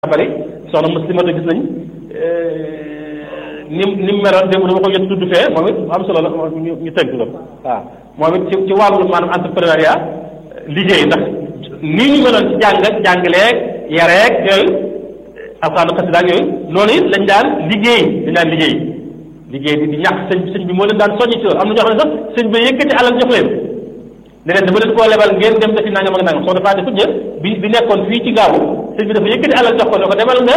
bari soxna muslimata gis nañ ni ni mu meloon démb dama ko jot tudd fee moom it am solo la ñu ñu tënk ko waaw moom it ci ci wàllu maanaam entrepreneuriat liggéey ndax nii ñu meloon ci jàng ak jàngaleeg yareeg yooyu alxaanu xasida ak yooyu noonu it lañ daan liggéey dañ daan liggéey liggéey di di ñàkk sëñ sëñ bi moo leen daan soññi ci loolu am na ñoo xam ne sax sëñ bi yëkkati alal jox leen ne leen dama leen koo lebal ngeen dem defi nangam ak nangam soo defaa defu ñë bi bi nekkoon fii ci gaawu sëñ bi dafa yëkkati alal jox ko ne ko demal nga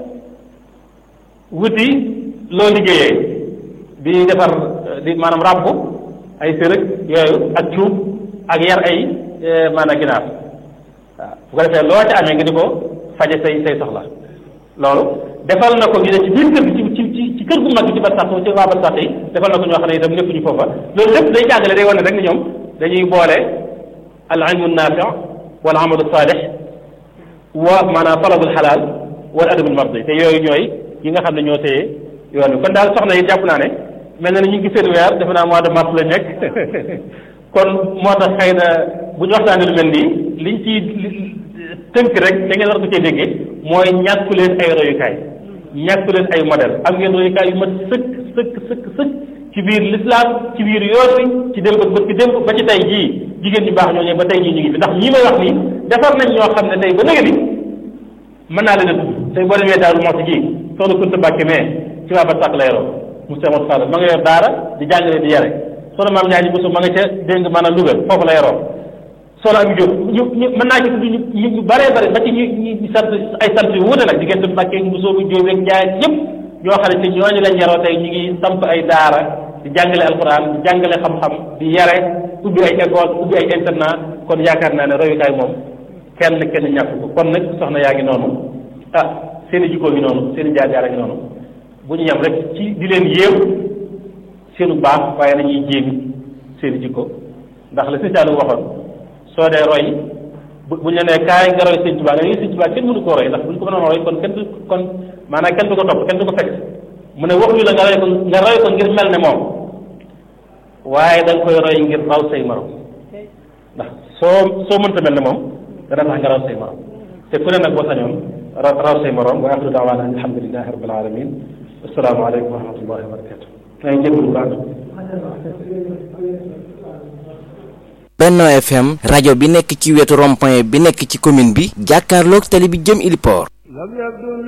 wuti loo liggéeyee di defar di maanaam ràbb ay sërëg yooyu ak cuub ak yar ay maanaam ginaar waaw bu ko defee loo ci amee nga di ko faje say say soxla loolu defal na ko ñu ne ci biir kër gi ci ci ci kër gu mag gi ci barsax ci waa barsax yi defal na ko ñoo xam ne itam nekkuñu foofa loolu lépp day jàngale day wane rek ni ñoom dañuy boole al ilmu naafi wal amalu saalix wa maanaam talabul xalaal wal adabul mardi te yooyu ñooy yi nga xam ne ñoo téye yoon bi kon daal soxna yi jàpp naa ne mel na ni ñu ngi seen weer defe naa mois de mars la nekk kon moo tax xëy na bu ñu waxtaanee lu mel nii liñ ci tënk rek da ngeen war ko cee déggee mooy ñàkku leen ay royukaay ñàkku leen ay modèle am ngeen royukaay yu mat sëkk sëkk sëkk sëkk ci biir lislaam ci biir yoon wi ci démb ak bët ci démb ba ci tey jii jigéen ñu baax ñooñu ba tey jii ñu ngi fi ndax ñii may wax nii defar nañ ñoo xam ne tey ba léegi mën naa leen a tudd tey boo demee Daaru Muxti ji soxna Kunta Mbàkke mais ci waa Barsàq la yoroo Moussa Moussa Fall ma nga yor daara di jàngale di yare soxna maam Ndiaye Bousso ma nga ca dégg nga maanaam Louga foofu la yoroo soxna Ami Diop ñu ñu mën naa ci tudd ñu ñu ñu bëree bëri ba ci ñu ñu sant ay sant yu wuute nag diggante Mbàkke Bousso bu Diop ak Ndiaye ñëpp ñoo xam ne te ñooñu lañ yaroo tey ñu ngi samp ay daara di jàngale alquran di jàngale xam-xam di yare ubbi ay école ubbi ay internat kon yaakaar naa ne royukaay moom kenn kenn ñàkk ko kon nag soxna yaa ngi noonu ah seen i jikkoo ngi noonu seen i jaar-jaar a ngi noonu bu ñu yem rek ci di leen yéew seenu baax waaye nañuy jéemi seen i jikko ndax la sëñ Saalum waxoon soo dee roy bu bu ñu la nee kaay nga roy sëñ Tuubaa nga ne sëñ Tuubaa kenn mënu koo roy ndax bu ñu ko mënoon roy kon kenn du kon maanaam kenn du ko topp kenn du ko fekk mu ne waxuñu la nga roy ko nga roy ko ngir mel ne moom waaye da nga koy roy ngir raw say morom ndax soo soo mënta mel ne moom dana tax nga raw say morom te ku ne nag boo sañoon raw say morom wa axiru daawaana an alhamdulilahi rabbil alamin assalaamu aleykum wa rahmatullahi wa barakatu maa ngi jégalu baax Benno FM rajo bi nekk ci wetu rond-point bi nekk ci commune bi jàkkaarloog tali bi jëm Iliport